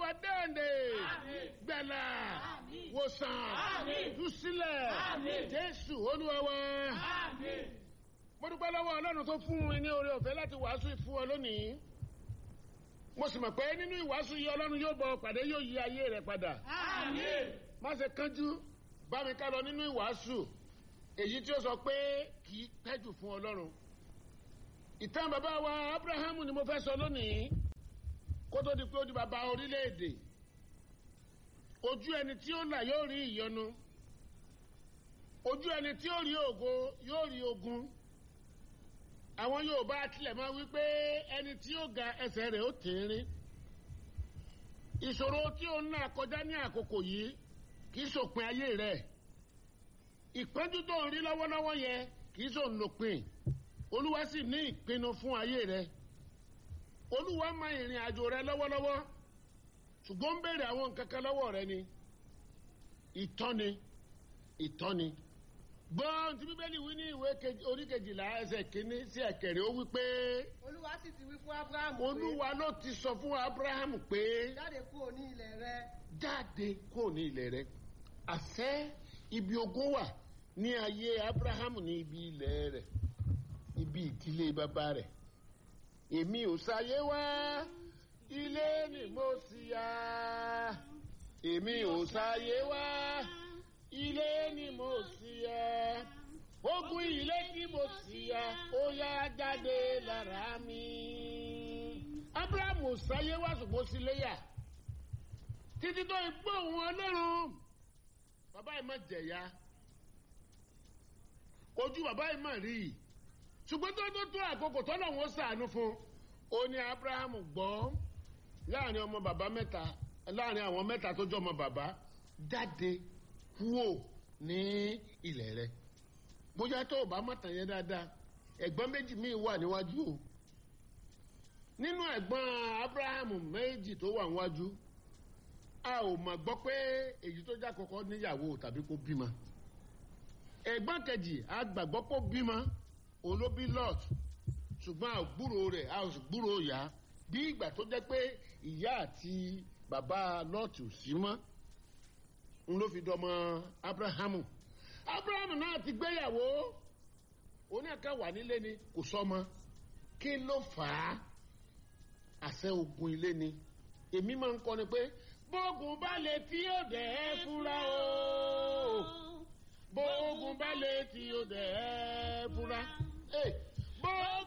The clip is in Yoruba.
olúwa dáǹdè gbẹ̀là wòsàn túsílẹ̀ jésù olúwa wa. mo dúpẹ́ lọ́wọ́ ọlọ́run tó fún mi ní oore ọ̀fẹ́ láti wàásù ìfún ọ lónìí mo sì mọ̀ pé nínú ìwàásù yìí ọlọ́run yóò bọ̀ pàdé yóò yí ayé rẹ̀ padà má ṣe kánjú bá mi ká lọ nínú ìwàásù èyí tí ó sọ pé kì í pẹ́jù fún ọlọ́run ìtàn bàbá wa abrahamu ni mo fẹ́ sọ lónìí kó tó di pé ó di bàbá orílẹ̀-èdè ojú ẹni tí ó là yóò rí ìyọnu ojú ẹni tí ó rí ògo yóò rí ogun àwọn yorùbá tilẹ̀ máa wí pé ẹni tí ó ga ẹsẹ̀ rẹ̀ ó tẹ̀rín ìṣòro tí ó ń là kọjá ní àkókò yìí kì í ṣòpin ayé rẹ̀ ìpọ́njú tó ń rí lọ́wọ́lọ́wọ́ yẹn kì í ṣòun lòpin olúwa sì ní ìpinnu fún ayé rẹ̀ olúwa mọ ìrìn àjò rẹ̀ lọ́wọ́lọ́wọ́ ṣùgbọ́n ń béèrè àwọn nǹkan kan lọ́wọ́ rẹ̀ ni ìtọ́ni ìtọ́ni gbọ́n tí bíbélì wí ní ìwé orí kejìlá ẹsẹ̀ kínní sí ẹ̀kẹrẹ ó wí pé. olúwa sì ti wí fún abrahamu pé. olúwa ló ti sọ fún abrahamu pé. jáde kúrò ní ilẹ̀ rẹ. jáde kúrò ní ilẹ̀ rẹ. àṣẹ ibi ogún wà ní ayé abrahamu ní ibi ilẹ̀ rẹ̀ ibi ìdílé bàbá rẹ̀. èmi ò sáyé wá ilé ni mo sì yá. èmi ò sáyé wá ilé ni mo sì yá ogun ilé tí mo sì yá ó yá jáde lára mi. abrahamu sáyé wá ṣùgbọ́n sí léyà títí tó ń gbọ́ òun ọlọ́run bàbá yìí má jẹ̀yà ojú bàbá yìí má rí i ṣùgbọ́n tó tó tó àkókò tọ́lọ̀ wọn sàánú fún ó ní abrahamu gbọ́ láàrin ọmọ bàbá mẹ́ta láàrin àwọn mẹ́ta tó jọ ọmọ bàbá jáde kúò ní ilẹ̀ rẹ̀ bóyá tó o bá mọ̀tàn yẹn dáadáa ẹ̀gbọ́n méjì míì wà níwájú o nínú ẹ̀gbọ́n abrahamu méjì tó wà níwájú a ò mọ̀ gbọ́ pé èyí tó já kọ́kọ́ níyàwó tàbí kó bímọ ẹ̀gbọ́n kejì a gbàgbọ́ kó bímọ olóbí lot ṣùgbọ́n a ò gbúrò rẹ̀ a ò sì gbúrò ìyá bí ìgbà tó jẹ́ pé ìyá àti bàbá lot ò sí mọ́ n ló fi dọmọ abrahamu abrahamu náà ti gbéyàwó oníkà wà nílé ni kò sọmọ kí ló fà á àṣẹ ogun ilé ni èmi máa ń kọ́ ni pé bóògùn bá lè tí ó dẹ̀ ẹ́ fúra o bóògùn bá lè tí ó dẹ̀ ẹ́ fúra bóògùn.